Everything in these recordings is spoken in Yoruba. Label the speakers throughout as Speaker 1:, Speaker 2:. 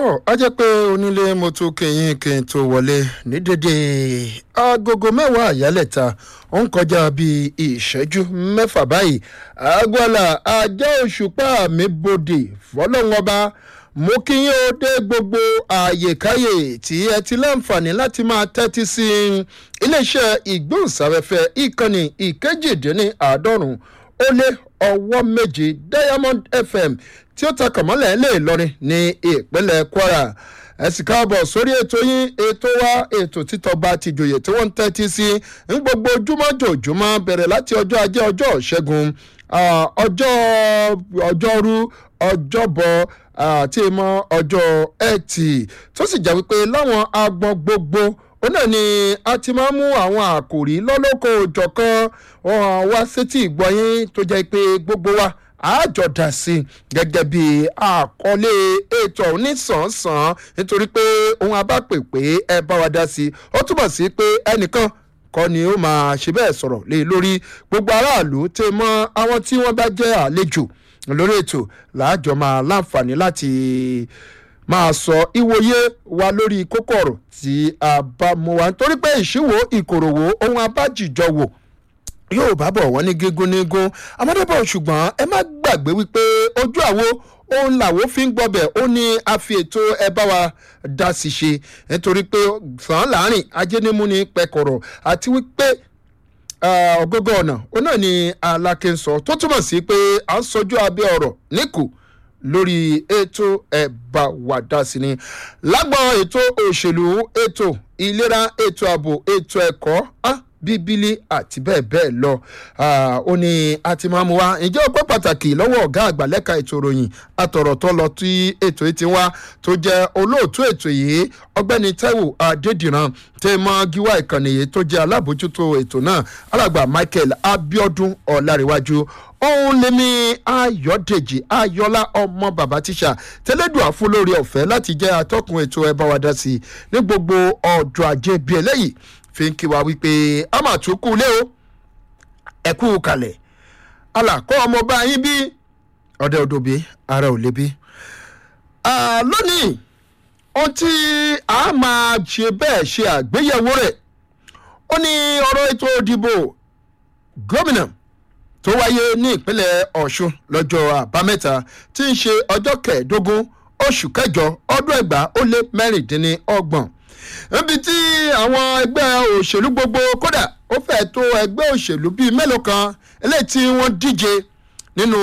Speaker 1: tó a jẹ́ pé onílé mo tún kẹyìn kí n tó wọlé ní dédé agogo mẹ́wàá àyálẹ̀ta ó ń kọjá bíi ìṣẹ́jú mẹ́fà báyìí agbọ́là ajá òṣùpá mi bòde fọlọ́wọ́ba mo kí yín ó dé gbogbo àyèkáyè tí ẹ ti láǹfààní láti máa tẹ́tí sí iléeṣẹ́ ìgbóhùnsáfẹ́fẹ́ ìkànnì ìkejìdínláàádọ́rùn ó lé ọwọ́ méje diamond fm tí ó ta kàmọ́lẹ̀ lè lọrin ní ìpínlẹ̀ kwara ẹ sì káàbọ̀ sórí ètò yín ètò wa ètò títọ́ba tìjòyè tí wọ́n ń tẹ́tí sí ń gbogbo ojúmọ́ jòjúmọ́ bẹ̀rẹ̀ láti ọjọ́ ajé ọjọ́ ṣẹ́gun ọjọ́ ọjọ́rú ọjọ́bọ̀ àti mọ́ ọjọ́ ẹtì tó sì jẹ́ wípé láwọn agbọn gbogbo ó náà ni a ti máa ń mú àwọn àkòrí lọ́lọ́kọ̀ òjọ̀kan wá sétí ìgbọ̀nyín tó jẹ́ pé gbogbo wa àjọ dà sí gẹ́gẹ́ bí àkọlé ètò onísànsán nítorí pé ohun abápè pé ẹ bá wa dá sí ó túbọ̀ sí pé ẹnìkan kọ́ ni ó máa ṣe bẹ́ẹ̀ sọ̀rọ̀ lé lórí gbogbo aráàlú tẹ mọ́ àwọn tí wọ́n bá jẹ́ àlejò lórí ètò làájọ máa láǹfààní láti máa sọ ìwòye wa lórí kókó ọ̀rọ̀ tí a bá mú wa nítorí pé ìṣíwò ìkòròwò ohun abájìjọ wò yóò bá bọ̀ wọ́n ní gígùn nígún amádébọ̀ ṣùgbọ́n ẹ má gbàgbé wípé ojú àwo òun làwọn fi ń gbọ́bẹ̀ ó ní a fi ètò ẹ bá wa dá sí ṣe nítorí pé sàn láàrin ajénímú ní pẹkọrọ àti wípé ọgọgọ ọ̀nà ó náà ni aláké ń sọ tó túmọ̀ sí pé à ń sọjú abẹ́ ọ̀rọ̀ níkù lórí ètò ẹ̀bà wàdà sí ni lágbọ́n ètò òṣèlú ètò ìlera ètò ààbò ètò ẹ̀kọ́ ah bíbélì àti bẹ́ẹ̀ bẹ́ẹ̀ lọ ó ní a ti máa mú wa ǹjẹ́ ọpẹ́ pàtàkì lọ́wọ́ ọ̀gá àgbà lẹ́ka ètò ìròyìn àtọ̀rọ̀ tó lọ tí ètò yìí ti wá tó jẹ́ olóòtú ètò yìí ọgbẹ́ni taiwo adédìran tẹ́ mọ́ gíwá ìkànnì yìí tó jẹ́ alábòjútó ètò náà alàgbà michael abiodun ọ̀làríwájú òun lèmi ayọ̀dèjì ayọ̀lá ọmọ bàbá tíṣà tẹ́lẹ̀dùn àfúlórí ọ̀fẹ́ láti jẹ́ atọ́kùn ètò ẹ̀ bá wa dá sí ní gbogbo ọjọ́ ajé bíi eléyìí fi ń kí wa wípé a máa tún kú lé o ẹ kú kalẹ̀ alàkọ́ ọmọọba yín bí ọ̀dẹ òdòbí ara ò lébi. lónìí ohun tí a máa ṣe bẹ́ẹ̀ ṣe àgbéyẹ̀wò rẹ̀ ó ní ọ̀rọ̀ ètò ìdìbò gómìnà tó wáyé ní ìpínlẹ̀ ọ̀ṣun lọ́jọ́ àbámẹ́ta tí ń ṣe ọjọ́ kẹẹ̀ẹ́dógún oṣù kẹjọ ọdún ẹgbàá ó lé mẹ́rìndínlọ́gbọ̀n níbi tí àwọn ẹgbẹ́ òṣèlú gbogbo kódà ó fẹ́ tó ẹgbẹ́ òṣèlú bíi mélòó kan eléyìí tí wọ́n díje nínú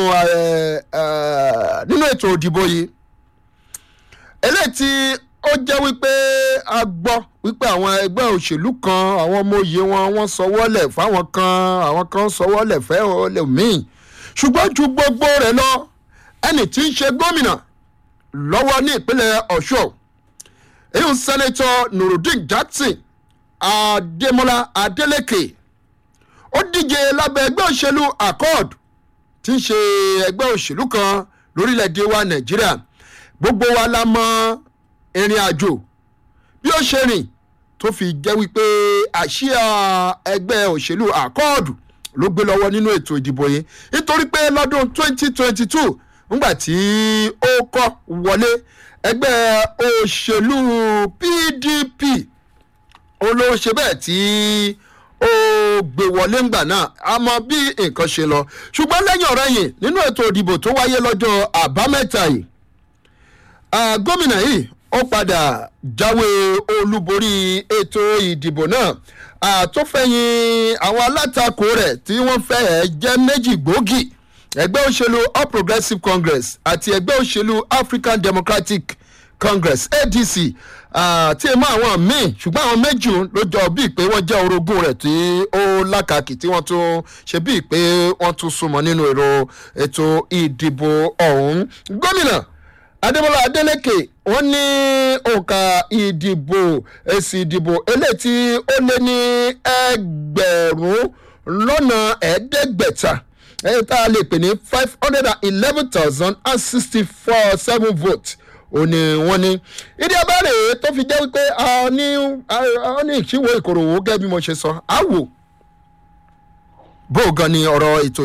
Speaker 1: nínú ètò òdìbò yìí eléyìí tí ó jẹ́ wípé a gbọ́ wípé àwọn ẹgbẹ́ òṣèlú kan àwọn ọmọ òye wọn wọ́n sọwọ́lẹ̀ fáwọn kan àwọn kan sọwọ́lẹ̀ fẹ́ ọlẹ́ míì ṣùgbọ́n ju gbogbo rẹ̀ lọ ẹnì tí ń ṣe gómìnà lọ́wọ́ ní ìpínlẹ̀ ọ̀ṣọ́ èyí sẹ́nẹ́tọ̀ nurudeen jackson adémọlá adélèké ó díje lábẹ́ ẹgbẹ́ òṣèlú accord tí ń ṣe ẹgbẹ́ òṣèlú kan lórílẹ̀‐èdè wa nàìjíríà gbogbo wa la mọ ìrìn àjò bí ó ṣe rìn tó fi jẹ́ wípé àṣìá ẹgbẹ́ òṣèlú accord ló gbé lọ́wọ́ nínú ètò ìdìbò yìí nítorí pé lọ́dún 2022 ńgbà tí ó kọ́ wọlé ẹgbẹ́ òṣèlú pdp olóṣè bẹ́ẹ̀ tí ó gbé wọlé ńgbà náà a mọ bí nǹkan ṣe lọ ṣùgbọ́n lẹ́yìn ọ̀rẹ́ yìí nínú ètò ìdìbò tó wáyé lọ́jọ́ àbámẹ́ta yìí gómìnà yìí ó padà jáwé olúborí ètò ìdìbò náà àtúnfẹ̀yìn àwọn alátakò rẹ̀ tí wọ́n fẹ́ jẹ́ méjì gbòógì ẹgbẹ́ òṣèlú all progressives congress àti ẹgbẹ́ òṣèlú african democratic congress adc tí ẹ mọ àwọn míì ṣùgbọ́n àwọn méjì ló jọ bíi pé wọ́n jẹ́ orogún rẹ̀ tí ó lákàkì tí wọ́n tún ṣe bíi pé wọ́n tún súnmọ́ nínú èrò ètò ìdìbò ọ̀hún gómìnà adébọlá adélèké wọn ní òǹkà ìdìbò èsì ìdìbò eléyìí tí ó lé ní ẹgbẹ̀rún lọ́nà ẹ̀ẹ́dẹ́gbẹ̀ta ẹ̀yìn tá a lè pè ní five hundred and eleven thousand and sixty four seven votes ó ní wọ́n ní ìdí abẹ́rẹ́ tó fi jẹ́ wípé a ní a ní ìṣíwò ìkòròwò gẹ́gẹ́ bí mo ṣe sọ á wò bó gan ni ọ̀rọ̀ ètò